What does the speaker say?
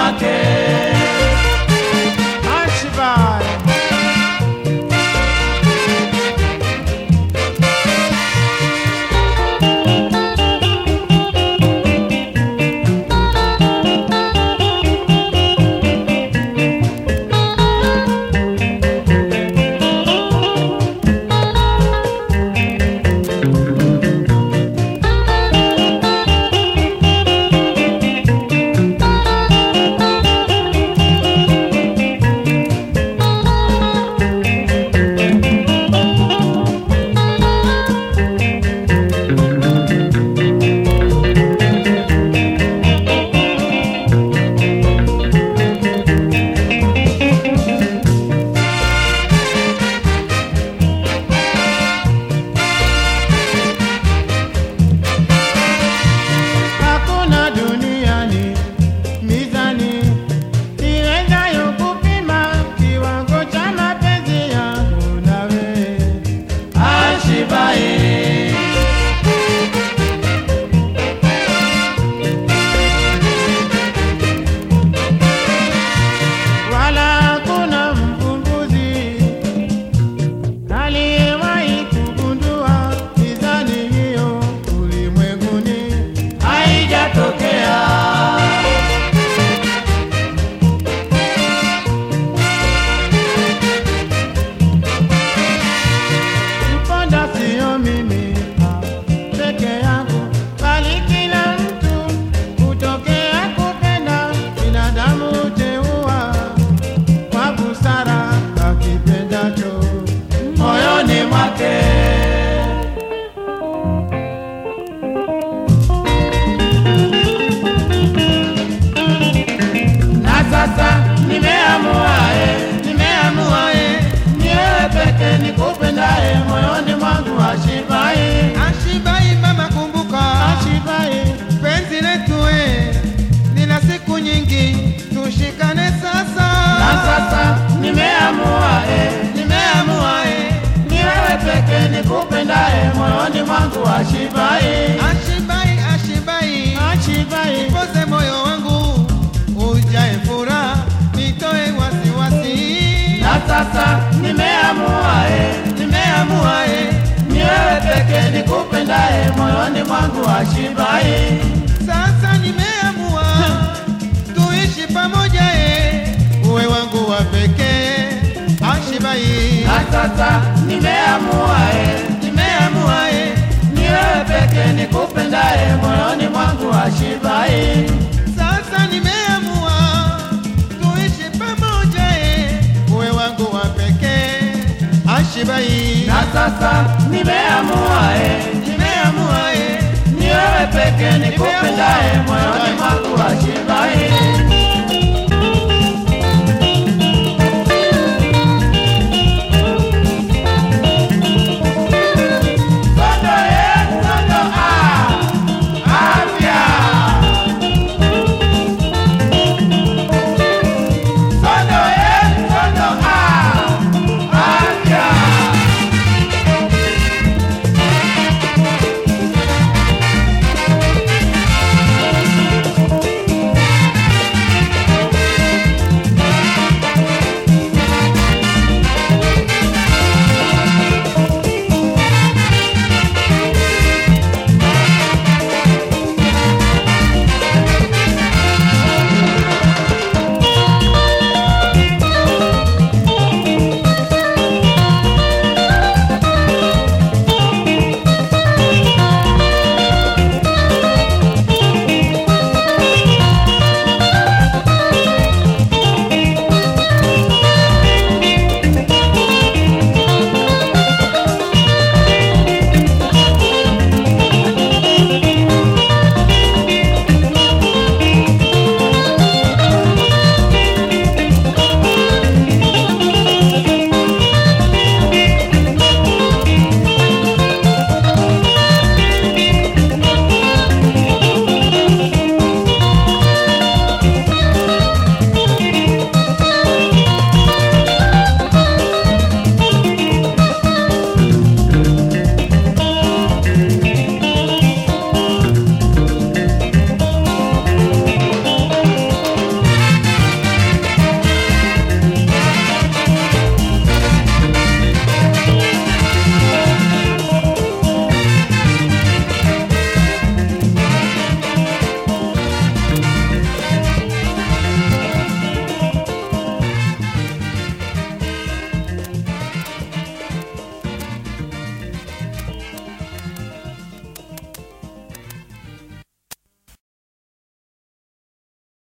mwake. Ashibai. Hakuna duniani mizani iwezayo kupima kiwango cha mapenzi yangu nawe. Ashibaye. Wala hakuna mvumbuzi aliyewahi kugundua mizani hiyo ulimwenguni. haijatokea. Mponda sio mimi ah, peke yangu, bali kila mtu hutokea kupenda. Binadamu huteua kwa busara akipendacho. moyoni mwake. Na sasa nimeamua, eh, nimeamua, eh, ni wewe peke nikupendaye moyoni mwangu Ashibaye. Ashibai mama, kumbuka Ashibaye, penzi letu we lina siku nyingi, tushikane sasa. Na sasa nimeamua, eh, nimeamua, eh, ni wewe peke nikupendaye moyoni mwangu Ashibaye. Ashibai, Ashibai, Ashibaye, poze moyo wangu ujae furaha, nitoe wasiwasi. Na sasa nimeamua, eh, nimeamua, eh, ni wewe peke nikupendaye moyoni mwangu Ashibaye. Sasa nimeamua tuishi pamoja, e, uwe wangu wa pekee. Ashibai, Na sasa nimeamua, eh, nimeamua, eh, ni wewe peke nikupendaye moyoni mwangu Ashibaye. sasa nimeamua tuishi pamoja, e, uwe wangu wa pekee. Ashibai, Na sasa nimeamua, eh, nimeamua, eh, ni wewe peke nikupendaye moyoni mwangu Ashibaye.